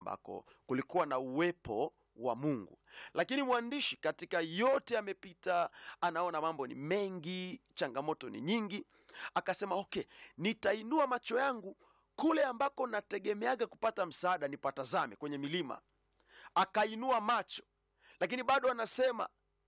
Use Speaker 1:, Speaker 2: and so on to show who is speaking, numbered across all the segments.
Speaker 1: ambako kulikuwa na uwepo wa Mungu. Lakini mwandishi katika yote amepita, anaona mambo ni mengi, changamoto ni nyingi, akasema okay, nitainua macho yangu kule ambako nategemeaga kupata msaada, nipatazame kwenye milima. Akainua macho, lakini bado anasema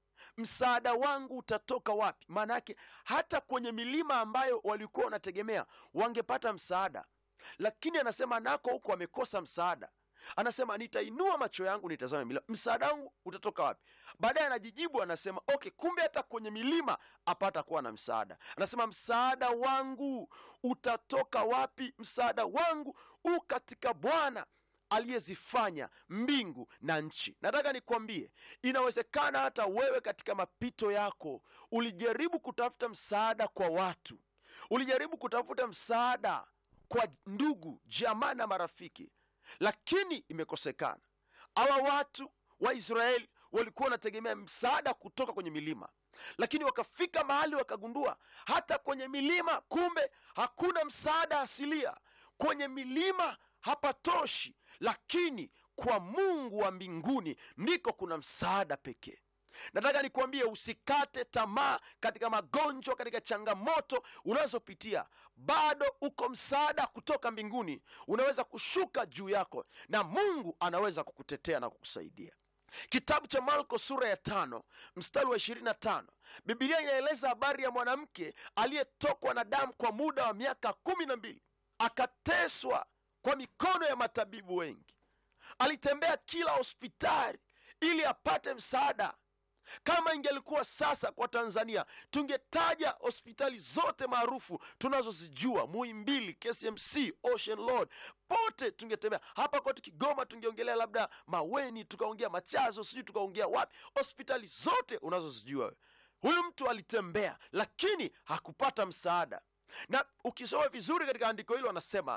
Speaker 1: msaada wangu utatoka wapi? Maana yake hata kwenye milima ambayo walikuwa wanategemea wangepata msaada, lakini anasema nako huko wamekosa msaada. Anasema nitainua macho yangu nitazame milima, msaada wangu utatoka wapi? Baadaye anajijibu anasema okay, kumbe hata kwenye milima apata kuwa na msaada. Anasema msaada wangu utatoka wapi? Msaada wangu u katika Bwana aliyezifanya mbingu na nchi. Nataka nikwambie, inawezekana hata wewe katika mapito yako ulijaribu kutafuta msaada kwa watu, ulijaribu kutafuta msaada kwa ndugu, jamaa na marafiki, lakini imekosekana. Hawa watu wa Israeli walikuwa wanategemea msaada kutoka kwenye milima, lakini wakafika mahali wakagundua hata kwenye milima kumbe hakuna msaada asilia. Kwenye milima hapatoshi, lakini kwa Mungu wa mbinguni ndiko kuna msaada pekee. Nataka nikuambie usikate tamaa katika magonjwa, katika changamoto unazopitia, bado uko msaada kutoka mbinguni, unaweza kushuka juu yako na Mungu anaweza kukutetea na kukusaidia. Kitabu cha Marko sura ya tano mstari wa ishirini na tano Bibilia inaeleza habari ya mwanamke aliyetokwa na damu kwa muda wa miaka kumi na mbili akateswa kwa mikono ya matabibu wengi. Alitembea kila hospitali ili apate msaada. Kama ingelikuwa sasa kwa Tanzania, tungetaja hospitali zote maarufu tunazozijua, Muhimbili, KCMC, Ocean Road, pote tungetembea. Hapa kwetu Kigoma tungeongelea labda Maweni, tukaongea Machazo, sijui tukaongea wapi, hospitali zote unazozijua wewe. Huyu mtu alitembea, lakini hakupata msaada, na ukisoma vizuri katika andiko hilo anasema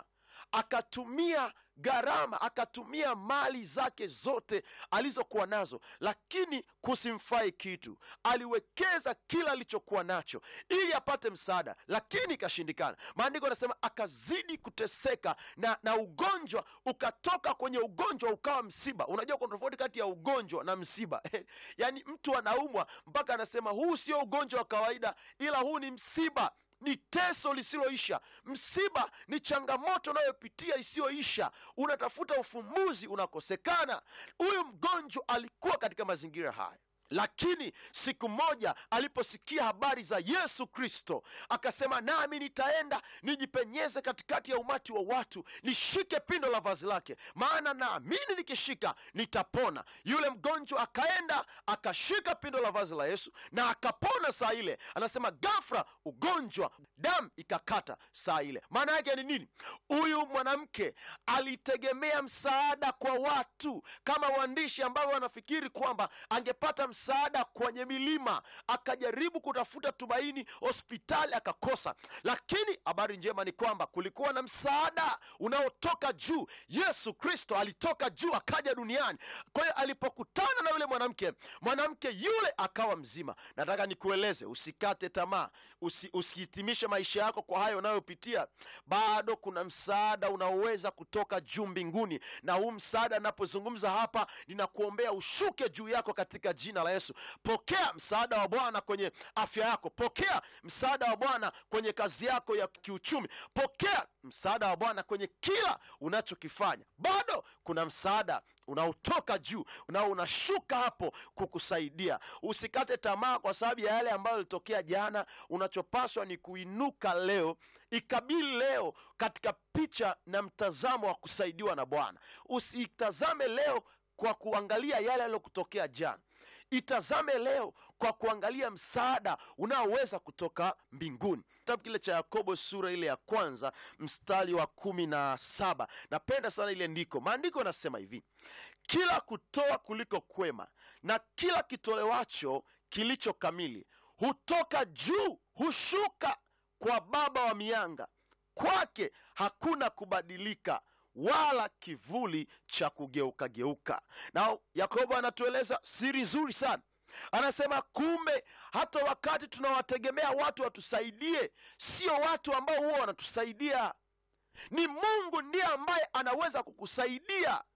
Speaker 1: akatumia gharama akatumia mali zake zote alizokuwa nazo, lakini kusimfai kitu. Aliwekeza kila alichokuwa nacho ili apate msaada, lakini ikashindikana. Maandiko anasema akazidi kuteseka na, na ugonjwa ukatoka kwenye ugonjwa ukawa msiba. Unajua kuna tofauti kati ya ugonjwa na msiba yaani mtu anaumwa mpaka anasema huu sio ugonjwa wa kawaida, ila huu ni msiba ni teso lisiloisha. Msiba ni changamoto unayopitia isiyoisha, unatafuta ufumbuzi, unakosekana. Huyu mgonjwa alikuwa katika mazingira haya, lakini siku moja aliposikia habari za Yesu Kristo akasema, nami nitaenda nijipenyeze katikati ya umati wa watu, nishike pindo la vazi lake, maana naamini nikishika nitapona. Yule mgonjwa akaenda akashika pindo la vazi la Yesu na akapona saa ile. Anasema ghafla ugonjwa, damu ikakata saa ile. Maana yake ni nini? Huyu mwanamke alitegemea msaada kwa watu, kama waandishi ambao wanafikiri kwamba angepata msaada kwenye milima, akajaribu kutafuta tumaini hospitali akakosa. Lakini habari njema ni kwamba kulikuwa na msaada unaotoka juu. Yesu Kristo alitoka juu akaja duniani. Kwa hiyo alipokutana na yule mwanamke, mwanamke yule akawa mzima. Nataka nikueleze, usikate tamaa, usi, usihitimishe maisha yako kwa hayo unayopitia. Bado kuna msaada unaoweza kutoka juu mbinguni, na huu msaada napozungumza hapa, ninakuombea ushuke juu yako katika jina la Yesu. Pokea msaada wa Bwana kwenye afya yako, pokea msaada wa Bwana kwenye kazi yako ya kiuchumi, pokea msaada wa Bwana kwenye kila unachokifanya. Bado kuna msaada unaotoka juu nao unashuka hapo kukusaidia. Usikate tamaa kwa sababu ya yale ambayo yalitokea jana. Unachopaswa ni kuinuka leo, ikabili leo katika picha na mtazamo wa kusaidiwa na Bwana. Usitazame leo kwa kuangalia yale yaliyokutokea jana. Itazame leo kwa kuangalia msaada unaoweza kutoka mbinguni. Kitabu kile cha Yakobo sura ile ya kwanza mstari wa kumi na saba napenda sana ile ndiko. Maandiko yanasema hivi: kila kutoa kuliko kwema na kila kitolewacho kilicho kamili hutoka juu, hushuka kwa Baba wa mianga, kwake hakuna kubadilika wala kivuli cha kugeuka geuka. Na Yakobo anatueleza siri nzuri sana, anasema kumbe hata wakati tunawategemea watu watusaidie, sio watu ambao huwa wanatusaidia, ni Mungu ndiye ambaye anaweza kukusaidia